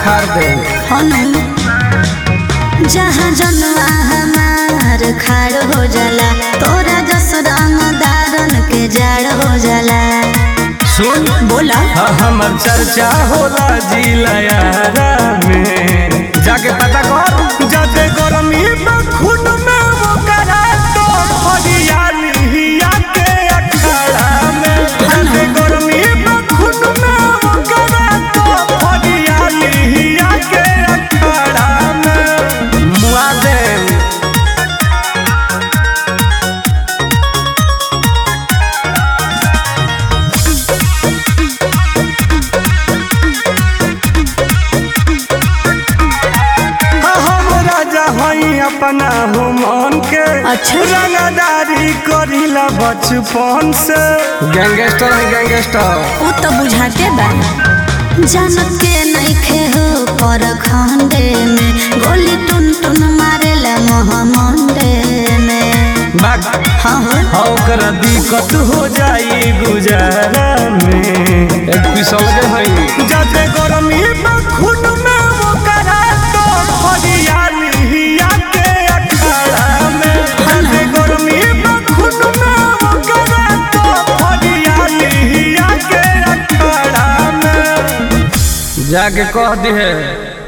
उखाड़ दे हनु जहाँ जनुआ हमार खाड़ हो जाला तोरा जस रंगदारन के जाड़ हो जाला सुन बोला हाँ, हमर चर्चा होला जिलायारा में जाके पता कर जाते गरमी में खून में वो करा तो हरियाली के अखाड़ा में जाते गरमी में खून में वो करा तो हरियाली के अखाड़ा में मुआ दे हम राजा हई अपना हो मन के अच्छा। रंगदारी करीला बचपन से गैंगस्टर है गैंगस्टर उ तो बुझाते बा जनत के नइखे हो पर खंडे में गोली टुन टुन मारेला मोहमंडे में बाग हाँ हो ओकरा दिक्कत हो जाई गुजारा में एक पिसल के हई जाते गरमी में खून में वो करा तो हरियाली के अखाड़ा में जाते गरमी में खून में वो करा तो हरियाली के अखाड़ा में जाके कह दी है